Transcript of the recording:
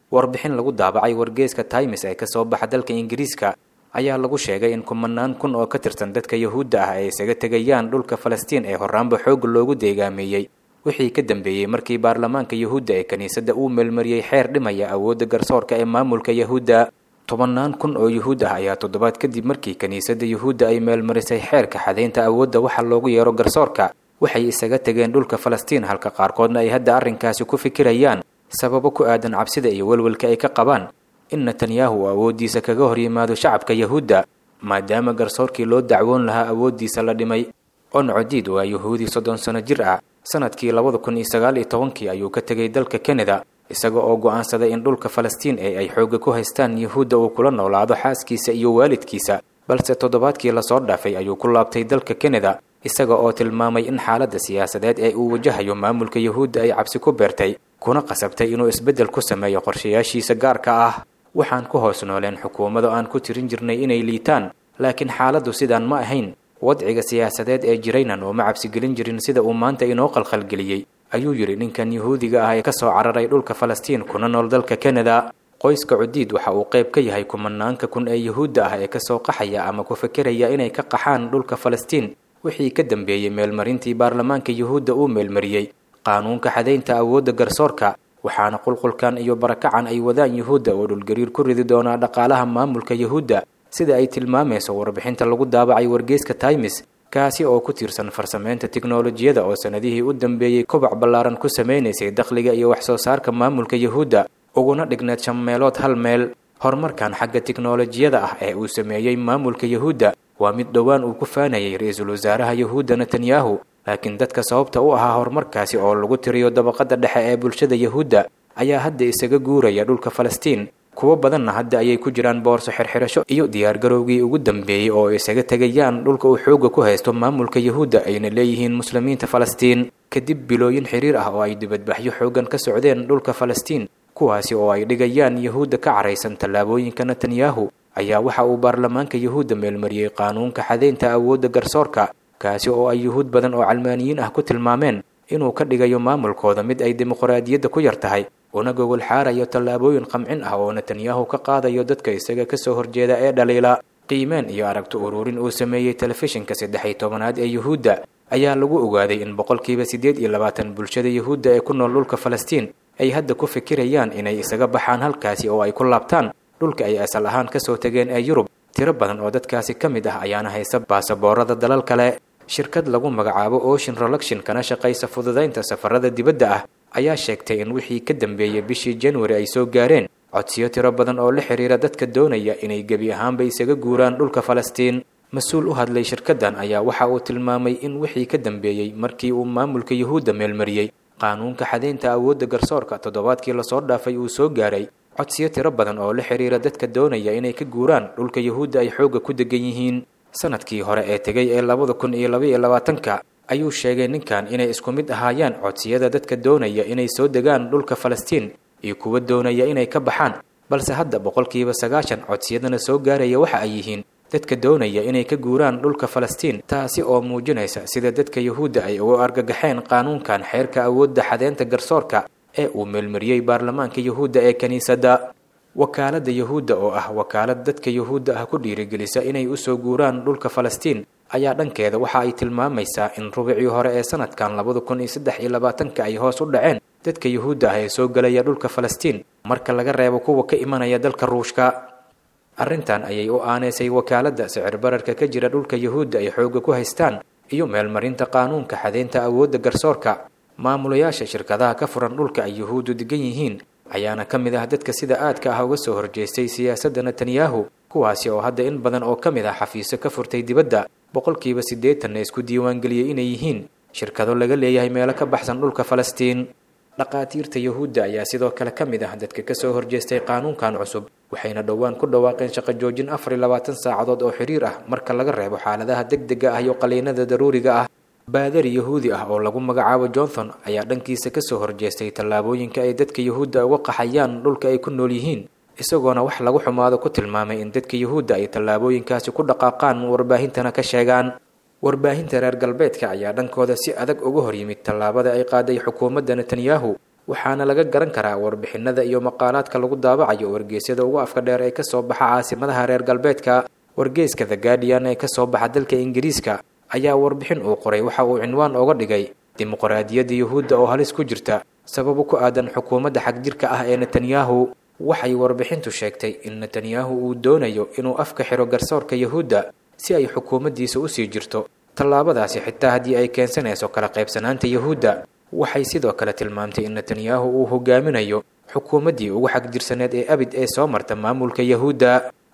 warbixin lagu daabacay wargeeska times ee kasoo baxa dalka ingiriiska ayaa lagu sheegay in kumanaan kun oo ka tirsan dadka yahuudda ah ay isaga tegayaan dhulka falastiin ee horaanba xoog loogu deegaameeyey wixii ka dambeeyey markii baarlamaanka yahuudda ee kiniisadda uu meelmariyey xeer dhimaya awoodda garsoorka ee maamulka yahuudda tobannaan kun oo yuhuud ah ayaa toddobaad kadib markii kiniisadda yuhuudda ay meelmarisay xeerka xadaynta awoodda waxa loogu yeero garsoorka waxay isaga tegeen dhulka falastiin halka qaarkoodna ay hadda arrinkaasi ku fikirayaan sababo ku aadan cabsida iyo welwelka ay ka qabaan in netanyahu uu awooddiisa kaga hor yimaado shacabka yahuudda maadaama garsoorkii loo dacwoon lahaa awooddiisa la dhimay oncodiid waa yuhuudi soddon sano jir ah sanadkii labada kun iyo sagaal iyo tobankii ayuu ka tegay dalka kanada isaga oo go'aansaday in dhulka falastiin ee ay xoogga ku haystaan yuhuudda uu kula noolaado xaaskiisa iyo waalidkiisa balse toddobaadkii lasoo dhaafay ayuu ku laabtay dalka kanada isaga oo tilmaamay in xaaladda siyaasadeed ee uu wajahayo maamulka yuhuudda ay cabsi ku beertay kuna qasabtay inuu isbeddel ku sameeyo qorshayaashiisa gaarka ah waxaan ku hoos nooleen xukuumado aan ku tirin jirnay inay liitaan laakiin xaaladdu sidaan ma ahayn wadciga siyaasadeed ee jiraynan oo ma cabsigelin jirin sida uu maanta inoo qalqalgeliyey ayuu yidhi ninkan yuhuudiga ah ee ka soo cararay dhulka falastiin kuna nool dalka kanada qoyska cudiid waxa uu qayb ka yahay kumanaanka kun ee yuhuudda ah ee kasoo qaxaya ama ku fekeraya inay ka qaxaan dhulka falastiin wixii ka dambeeyey meelmarintii baarlamaanka yuhuudda uu meelmariyey qaanuunka xadaynta awoodda garsoorka waxaana qulqulkan iyo barakacan ay wadaan yuhuudda oo dhulgariir ku ridi doonaa dhaqaalaha maamulka yuhuudda sida ay tilmaamayso warbixinta lagu daabacay wargeeska times kaasi oo ku tiirsan farsameynta tiknolojiyada oo sanadihii u dambeeyey kobac ballaaran ku sameynaysay dakhliga iyo wax soo saarka maamulka yuhuudda uguna dhigneed shan meelood hal meel horumarkan xagga tiknolojiyada ah ee uu sameeyey maamulka yuhuudda waa mid dhowaan uu ku faanayay ra-iisul wasaaraha yuhuudda netanyahu laakiin dadka sababta u ahaa horumarkaasi oo lagu tiriyo dabaqadda dhexe ee bulshada yuhuudda ayaa hadda isaga guuraya dhulka falastiin kuwo badanna hadda ayay ku jiraan boorso xirxirasho iyo diyaargarowgii ugu dambeeyey oo isaga tegayaan dhulka uu xoogga ku haysto maamulka yuhuudda ayna leeyihiin muslimiinta falastiin kadib bilooyin xiriir ah oo ay dibadbaxyo xooggan ka socdeen dhulka falastiin kuwaasi oo ay dhigayaan yuhuudda ka caraysan tallaabooyinka netanyahu ayaa waxa uu baarlamaanka yuhuudda meelmariyey qaanuunka xadaynta awoodda garsoorka kaasi oo ay yuhuud badan oo calmaaniyiin ah ku tilmaameen inuu ka dhigayo maamulkooda mid ay dimuqraadiyadda ku yar tahay una gogol xaarayo tallaabooyin qamcin ah oo netanyahu ka qaadayo dadka isaga kasoo horjeeda ee dhaliila qiimeen iyo aragti ururin uu sameeyey telefishinka saddex iyo tobanaad ee yuhuudda ayaa lagu ogaaday in boqolkiiba siddeed iyo labaatan bulshada yuhuudda ee ku nool dhulka falastiin ay hadda ku fikirayaan inay isaga baxaan halkaasi oo ay ku laabtaan dhulka ay asal ahaan kasoo tegeen ee yurub tiro badan oo dadkaasi ka mid ah ayaana haysa baasaboorada dalal kale shirkad lagu magacaabo ocean reluction kana shaqaysa fududaynta safarada dibadda ah ayaa sheegtay in wixii ka dambeeyey bishii januari ay soo gaareen codsiyo tiro badan oo la xiriira dadka doonaya inay gebi ahaanba isaga guuraan dhulka falastiin mas-uul u hadlay shirkaddan ayaa waxa uu tilmaamay in wixii ka dambeeyey markii uu maamulka yuhuudda meelmariyey qaanuunka xadaynta awoodda garsoorka toddobaadkii lasoo dhaafay uu soo gaaray codsiyo tiro badan oo la xiriira dadka doonaya inay ka guuraan dhulka yuhuudda ay xoogga ku degan yihiin sanadkii hore ee tegay ee labada kun iyo labaiyo labaatanka ayuu sheegay ninkan inay isku mid ahaayaan codsiyada dadka doonaya inay soo degaan dhulka falastiin iyo kuwa doonaya inay ka baxaan balse hadda boqolkiiba sagaashan codsiyadana soo gaaraya waxa ay yihiin dadka doonaya inay ka guuraan dhulka falastiin taasi oo muujinaysa sida dadka yuhuudda ay uga argagaxeen qaanuunkan xeerka awoodda xadeynta garsoorka ee uu meelmariyey baarlamaanka yuhuudda ee kiniisadda wakaaladda yuhuudda oo ah wakaalad dadka yuhuudda ah ku dhiirigelisa inay usoo guuraan dhulka falastiin ayaa dhankeeda waxa ay tilmaamaysaa in rubicii hore ee sanadkan labada kun iyo saddex iyo labaatanka ay hoos u dhaceen dadka yuhuudda ah ee soo gelaya dhulka falastiin marka laga reebo kuwa ka imanaya dalka ruushka arrintan ayay u aaneysay wakaaladda sicir bararka ka jira dhulka yuhuudda ay xoogga ku haystaan iyo meelmarinta qaanuunka xadeynta awoodda garsoorka maamulayaasha shirkadaha ka furan dhulka ay yuhuuddu degan yihiin ayaana ka mid ah dadka sida aadka ah uga soo horjeestay siyaasadda netanyahu kuwaasi oo hadda in badan oo ka mid ah xafiiso ka furtay dibadda boqolkiiba siddeetanna isku diiwaangeliyey inay yihiin shirkado laga leeyahay meelo ka baxsan dhulka falastiin dhaqaatiirta yuhuudda ayaa sidoo kale ka mid ah dadka kasoo horjeestay qaanuunkan cusub waxayna dhowaan ku dhawaaqeen shaqo joojin afar iyo labaatan saacadood oo xiriir ah marka laga reebo xaaladaha degdega ah iyo qaliinada daruuriga ah baadari yuhuudi ah oo lagu magacaabo johnson ayaa dhankiisa kasoo horjeestay tallaabooyinka ay dadka yuhuudda uga qaxayaan dhulka ay ku nool yihiin isagoona wax lagu xumaado ku tilmaamay in dadka yuhuudda ay tallaabooyinkaasi ku dhaqaaqaan warbaahintana ka sheegaan warbaahinta reer galbeedka ayaa dhankooda si adag uga hor yimid tallaabada ay qaaday xukuumadda netanyahu waxaana laga garan karaa warbixinada iyo maqaalaadka lagu daabacayo wargeysyada ugu afka dheer ee kasoo baxa caasimadaha reer galbeedka wargeyska the guardian ee kasoo baxa dalka ingiriiska ayaa warbixin uu qoray waxa uu cinwaan oga dhigay dimuqraadiyadda yuhuudda oo halis ku jirta sababo ku aadan xukuumadda xagjirka ah ee netanyahu waxay warbixintu sheegtay in netanyahu uu doonayo inuu afka xiro garsoorka yuhuudda si ay xukuumaddiisa usii jirto tallaabadaasi xitaa haddii ay keensanayso kala qaybsanaanta yuhuudda waxay sidoo kale tilmaamtay in netanyahu uu hogaaminayo xukuumaddii ugu xagjirsaneed ee abid ee soo marta maamulka yuhuudda